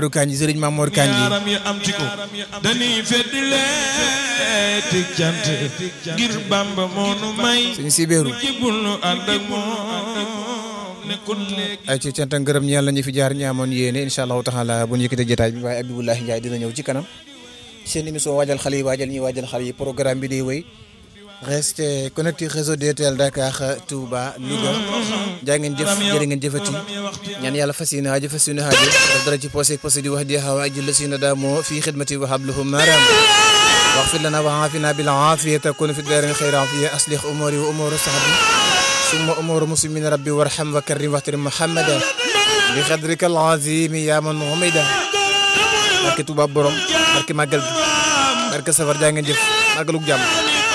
Kanji Sëriñ Mamoor Kanji yaaram yi am ci ko dañuy feddi leeti cant ngir Bamba moo nu may suñu sibéeru jibul nu ànd ak moom nekkul léegi ay ci cant ak ngërëm ñeel nañu fi jaar ñi amoon yéene incha allahu taala bu ñu yëkkatee jotaay bi waaye Abibulahi Ndiaye dina ñëw ci kanam seen émission waajal xale yi waajal ñi waajal xale yi programme bi day wéy restez connecté réseau DTL Dakar Touba Louga jaa ngeen jëf jërë ngeen jëfati ñaan yàlla fas yéene aajo fas yéene aajo def dara ci posé posé di wax di xawa ajil la sina daamoo fii xidmati wa habluhum maram واغفر لنا وعافنا بالعافية تكون في الدارين خير عافية أصلح أموري وأمور صحبي ثم أمور مسلمين ربي وارحم وكرم واحترم محمدا بقدرك العظيم يا من غمدا barke Tuubaa borom barke màggal gi barke safar jaa ngeen jëf màggalug jàmm